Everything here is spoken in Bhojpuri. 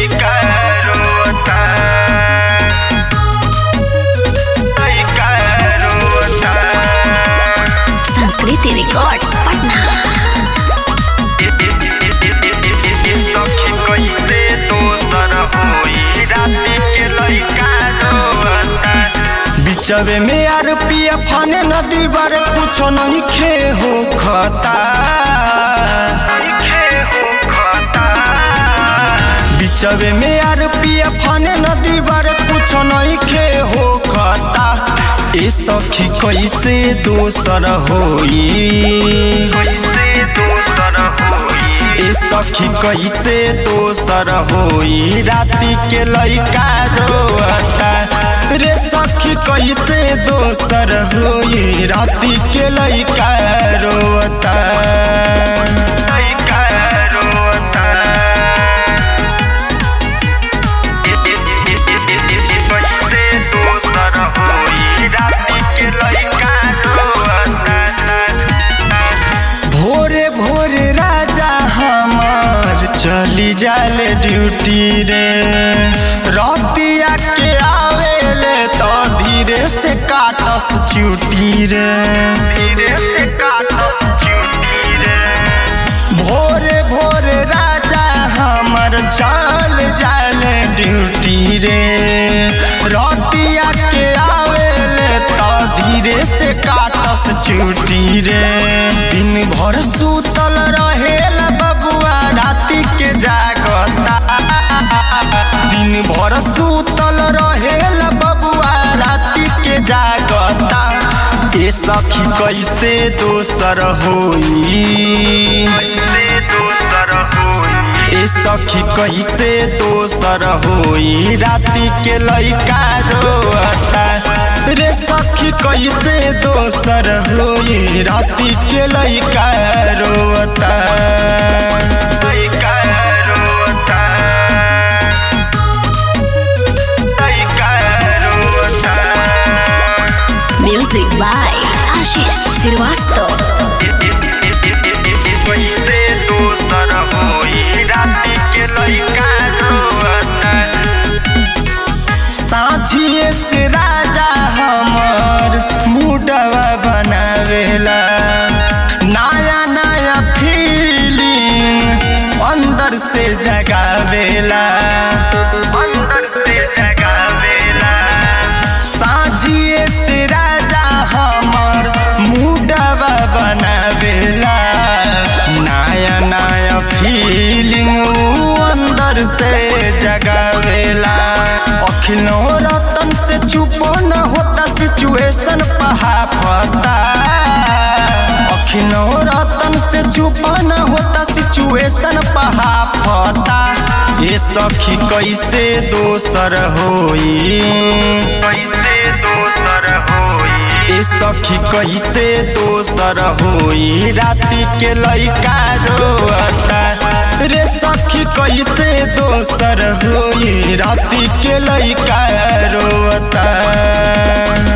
लइका रोता लइका रोता संस्कृति रिकॉर्ड्स पटना सखी कैसे दोसर होई राती के लइका रोता बिचवे में यार पिया फाने नदी बारे कुछ नहीं खे हो खता लिखे हो खता बिचवे में यार पिया फाने नदी बारे कुछ नहीं खे हो खता ए सखी कैसे दोसर होई कैसे दोसर होई ए सखी कैसे दोसर होई राती के लइका रोता रे सखी कैसे दोसर होई राती के लइका रोता लइका रोता कैसे दोसर होई राती के लइका रोता भोरे भोरे राजा हमार चली जाले ड्यूटी रे रतिया के आवेले तो धीरे से काटस चुटी रे धीरे से काटस चुटी रे भोरे भोरे राजा हमर चल जाले ड्यूटी रे रतिया के आवेले तो धीरे से काटस चुटी रे दिन भर सुतल रहेल बबुआ राति के जागता दिन भर सुतल रहेल बबुआ राति के जागता ए सखी कैसे दोसर होई कैसे दोसर होई ए सखी कैसे दोसर होई राति के लइका रोता रे सखी कैसे दोसर होई राति के लइका रोता लइका रोता लइका रोता म्यूजिक बाय आशीष श्रीवास्तव कैसे दोसर होई राती के लइका रोता साझिए से राजा हमर मुडवा बनावेला नया नया फीलिंग अंदर से जगावेला अंदर से जगावेला साझिए से राजा हमर मुडवा बनावेला नया नया फीलिंग अंदर से जगावेला अखिलो रतन से चुपो न होता सिचुएशन पहाफता अखिलो रतन से चुपो न होता सिचुएशन पहाफता ये सखी कैसे दोसर होई कैसे दोसर होई ए सखी कैसे दोसर होई राति के लइका रोता रे सखी कैसे दोसर होई राति के लइका रोता